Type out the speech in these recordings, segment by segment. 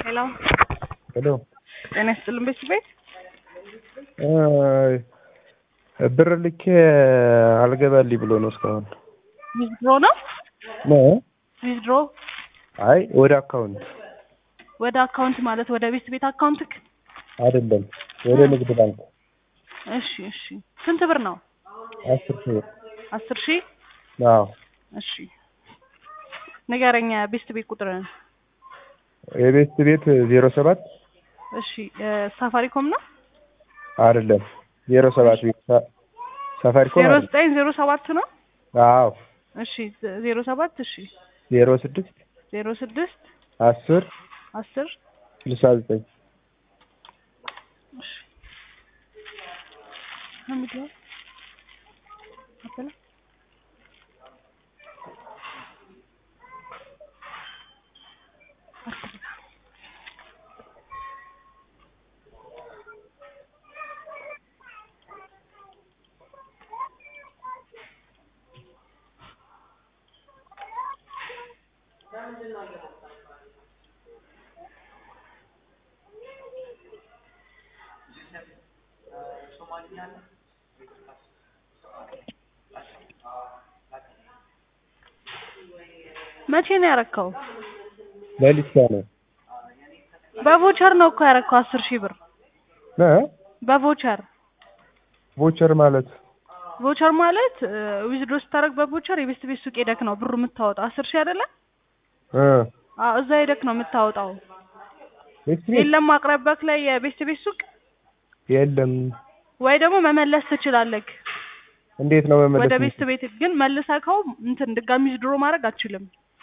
ሄሎ ሄሎ ጤና ይስጥልን ቤት ቤት ብር ልኬ አልገባልኝ ብሎ ነው እስካሁን ዊዝድሮ ነው ነው። ዊዝድሮ አይ ወደ አካውንት ወደ አካውንት ማለት ወደ ቤት ቤት አካውንትክ አይደለም ወደ ንግድ ባንክ እሺ እሺ ስንት ብር ነው አስር ሺህ ብር አስር ሺህ አዎ እሺ ንገረኛ ቤስት ቤት ቁጥርን የቤት ቤት ዜሮ ሰባት እሺ ሳፋሪኮም ነው አይደለም ዜሮ ሰባት ቤት ሳ- ሳፋሪኮም ዜሮ አይደለም። ዘጠኝ ዜሮ ሰባት ነው አዎ እሺ ዜሮ ሰባት እሺ ዜሮ ስድስት ዜሮ ስድስት አስር አስር ስልሳ ዘጠኝ እሺ ሐሚድ ነው አበላ መቼ ነው ያረከው? ለሊሳ ነው በቮቸር ነው እኮ ያረከው አስር ሺህ ብር እ በቮቸር ቮቸር ማለት ቮቸር ማለት ዊዝድሮ ስታደርግ በቮቸር የቤስት ቤት ሱቅ ሄደክ ነው ብሩ የምታወጣው አስር ሺህ አይደለ? እ አዎ እዛ ሄደክ ነው የምታወጣው። ቤት ቤት የለም አቅራቢያክ ላይ የቤስት ቤት ሱቅ የለም። ወይ ደግሞ መመለስ ትችላለክ እንዴት ነው መመለስ? ወደ ቤስት ቤት ግን መልሰከው እንትን ድጋሚ ዊዝድሮ ማድረግ አትችልም።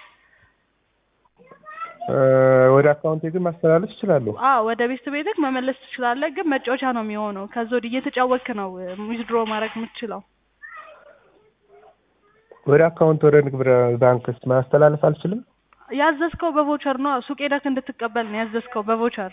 እ ወደ አካውንቴ ግን ማስተላለፍ እችላለሁ። አዎ ወደ ቤስት ቤትክ መመለስ ትችላለህ፣ ግን መጫወቻ ነው የሚሆነው። ከዛ ወዲህ እየተጫወትክ ነው ዊዝድሮ ማድረግ የምትችለው። ወደ አካውንት ወደ ንግድ ባንክስ ማስተላለፍ አልችልም? ያዘዝከው በቮቸር ነው። ሱቅ ሄደክ እንድትቀበል ነው ያዘዝከው በቮቸር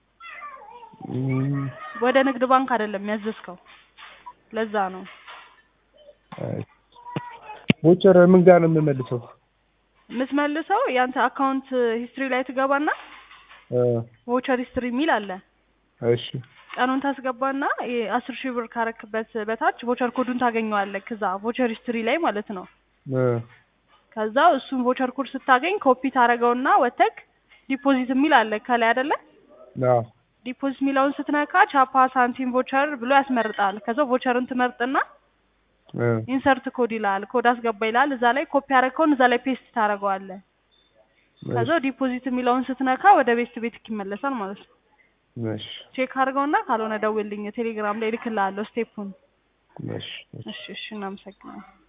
እም፣ ወደ ንግድ ባንክ አይደለም ያዘዝከው። ለዛ ነው አይ። ቮቸር ምን ጋር ነው የምመልሰው? የምትመልሰው ያንተ አካውንት ሂስትሪ ላይ ትገባና እ ቮቸር ሂስትሪ የሚል አለ። እሺ ቀኑን ታስገባና የአስር ሺህ ብር ካረክበት በታች ቮቸር ኮዱን ታገኘዋለህ። ከዛ ቮቸር ሂስትሪ ላይ ማለት ነው። እ ከዛ እሱን ቮቸር ኮድ ስታገኝ ኮፒ ታደርገውና ወተክ ዲፖዚት የሚል አለ ከላይ አይደለ? አዎ ዲፖዚት የሚለውን ስትነካ ቻፓ ሳንቲም ቮቸር ብሎ ያስመርጣል። ከዛ ቮቸርን ትመርጥና እ ኢንሰርት ኮድ ይላል። ኮድ አስገባ ይላል። እዛ ላይ ኮፒ ያደረከውን እዛ ላይ ፔስት ታደርገዋለህ። ከዛ ዲፖዚት የሚለውን ስትነካ ወደ ቤስት ቤትክ ይመለሳል ማለት ነው። እሺ ቼክ አድርገውና ካልሆነ ደውልልኝ። ቴሌግራም ላይ እልክልሃለሁ ስቴፑን። እሺ እሺ እሺ እሺ፣ እናመሰግናለን።